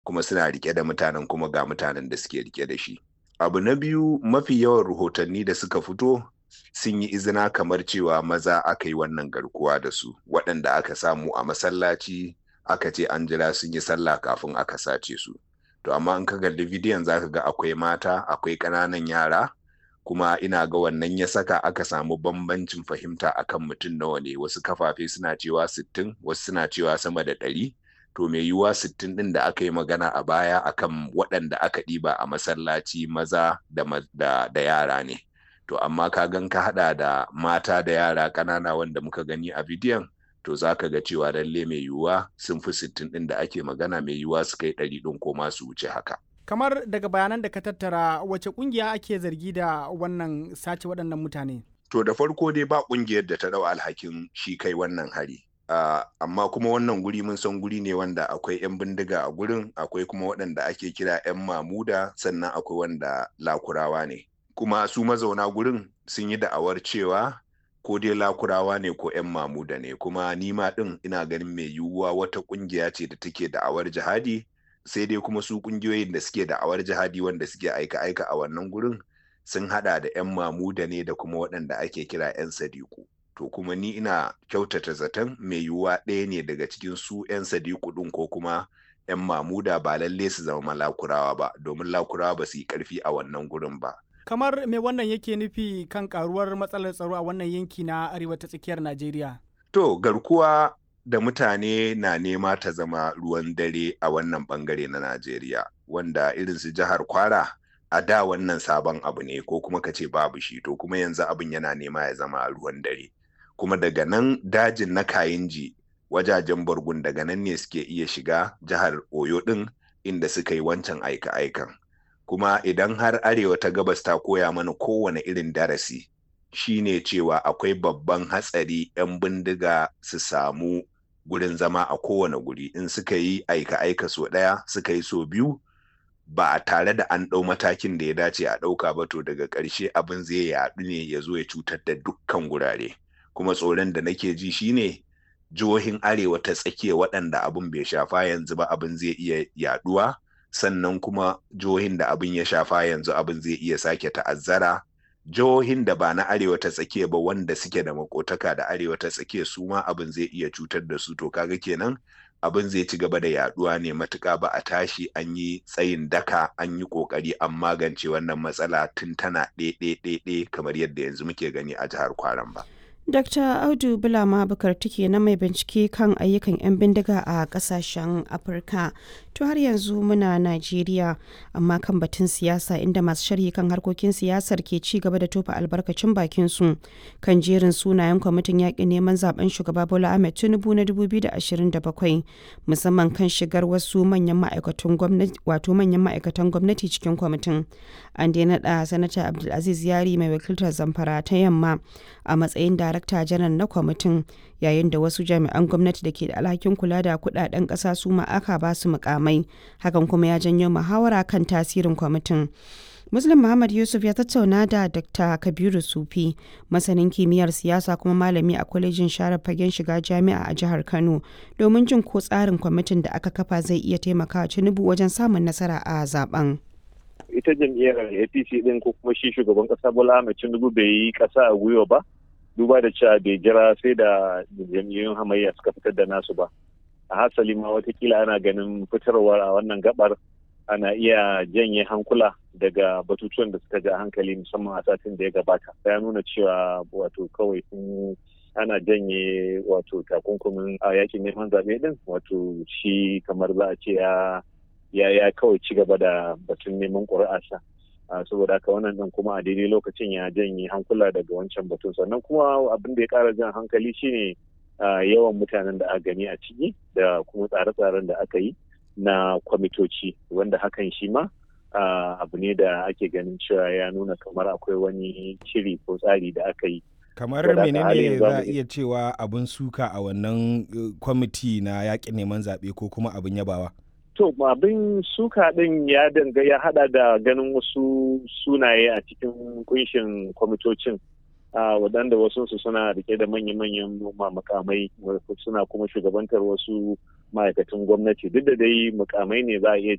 kuma suna rike da mutanen kuma ga mutanen da suke rike da shi abu na biyu mafi yawan rahotanni da suka fito sun yi izina kamar cewa maza aka yi wannan garkuwa da su waɗanda aka samu a masallaci aka ce an jira sun yi sallah kafin aka sace su to amma in ka kalli bidiyon zaka ga akwai mata akwai ƙananan yara kuma ina ga wannan ya saka aka samu bambancin fahimta akan mutum nawa ne wasu kafafe suna cewa sittin, wasu suna cewa sama da ɗari. to mai yiwuwa sittin ɗin da aka yi magana a baya akan waɗanda aka ɗiba a masallaci maza da, da, da yara ne to amma ka gan ka haɗa da mata da yara ƙanana wanda muka gani a bidiyon to za ka ga cewa lalle mai yiwuwa sun fi sittin ɗin da ake magana mai yiwuwa su kai ɗari ɗin ko ma su wuce haka kamar daga bayanan da ka tattara wace ƙungiya ake zargi da wannan sace waɗannan mutane to da farko dai ba ƙungiyar da ta ɗau alhakin shi kai wannan hari Uh, amma kuma wannan guri mun san guri ne wanda akwai 'yan bindiga a gurin akwai kuma waɗanda ake kira 'yan mamuda sannan akwai wanda lakurawa ne kuma su mazauna gurin sun yi da'awar cewa ko dai lakurawa ne ko 'yan mamuda ne kuma nima ɗin ina ganin mai yiwuwa wata ƙungiya ce da take da'awar jihadi sai dai kuma su ƙungiyoyin da suke da'awar jihadi wanda suke aika-aika a wannan gurin sun haɗa da 'yan mamuda ne da kuma waɗanda ake kira 'yan sadiku to kuma ni ina kyautata zaton mai yiwuwa ɗaya ne daga cikin su 'yan sadiku ɗin ko kuma 'yan mamuda ba lalle su zama lakurawa ba domin lakurawa ba su yi ƙarfi a wannan gurin ba. kamar me wannan yake nufi kan karuwar matsalar tsaro a wannan yanki na arewa ta tsakiyar najeriya to garkuwa da mutane na nema ta zama ruwan dare a wannan bangare na najeriya wanda irin su jihar kwara a da wannan sabon abu ne ko kuma ka ce babu shi to kuma yanzu abin yana nema ya zama ruwan dare kuma daga nan dajin na kayinji wajajen bargun daga nan ne suke iya shiga jihar oyo ɗin inda suka yi wancan aika-aikan kuma idan har arewa ta gabas ta koya mana kowane irin darasi shine cewa akwai babban hatsari 'yan bindiga su samu gurin zama a kowane guri in suka yi aika-aika so ɗaya suka yi so biyu ba a tare da an ɗau matakin da ya dace a ɗauka ba to daga ƙarshe abin zai yaɗu ne ya zo ya cutar da dukkan gurare kuma tsoron da nake ji shine jihohin arewa ta tsakiya waɗanda abin bai shafa yanzu ba abin zai iya yaɗuwa sannan kuma jihohin da abin ya shafa yanzu abin zai iya sake ta'azzara jihohin da ba na arewa ta tsakiya ba wanda suke da makotaka da arewa ta tsakiya su ma abin zai iya cutar da su to kaga kenan abin zai ci gaba da yaduwa ne matuka ba a tashi an yi tsayin daka an yi kokari an magance wannan matsala tun tana ɗe kamar yadda yanzu muke gani a jihar kwaran ba. Dr. Audu Bulama Bukar take na mai bincike kan ayyukan 'yan bindiga a kasashen Afirka. To har yanzu muna Najeriya amma kan batun siyasa inda masu sharhi kan harkokin siyasar ke ci gaba da tofa albarkacin bakin su kan jerin sunayen kwamitin yaƙin neman zaben shugaba Bola Ahmed Tinubu na 2027 musamman kan shigar wasu manyan ma'aikatan gwamnati wato manyan ma'aikatan gwamnati cikin kwamitin. An dai naɗa Sanata Abdulaziz Yari mai wakiltar Zamfara ta Yamma a matsayin darakta janar na kwamitin yayin da wasu jami'an gwamnati da ke da alhakin kula da kudaden ƙasa su ma aka ba su mukamai hakan kuma ya janyo muhawara kan tasirin kwamitin muslim muhammad yusuf ya tattauna da dr kabiru sufi masanin kimiyyar siyasa kuma malami a kwalejin share fagen shiga jami'a a jihar kano domin jin ko tsarin kwamitin da aka kafa zai iya taimakawa tinubu wajen samun nasara a zaben ita jam'iyyar apc din ko kuma shi shugaban kasa bola ahmed tinubu bai yi kasa a gwiwa ba duba da cewa bai jira sai da jam'iyyun hamayya suka fitar da nasu ba a hasali ma watakila ana ganin fitarwar a wannan gabar ana iya janye hankula daga batutuwan da suka ja hankali musamman a satin da ya gabata ya nuna cewa wato kawai sun ana janye wato takunkumin a yakin neman zaɓe din wato shi kamar za a ce ya ya kawai ci gaba da batun neman ƙuri'arsa saboda haka wannan din kuma a daidai lokacin ya janye hankula daga wancan batun sannan kuma abin da ya ƙara jan hankali shine yawan mutanen da aka gani a ciki da kuma tsare-tsaren da aka yi na kwamitoci wanda hakan shi ma abu ne da ake ganin cewa ya nuna kamar akwai wani shiri ko tsari da aka yi kamar menene za a iya cewa abin suka a wannan kwamiti na yakin neman zaɓe ko kuma abin yabawa to abin suka din ya danga ya hada da ganin wasu sunaye a cikin kunshin kwamitocin waɗanda wasu su suna rike da manya-manyan makamai suna kuma shugabantar wasu ma'aikatan gwamnati duk da dai mukamai ne za a iya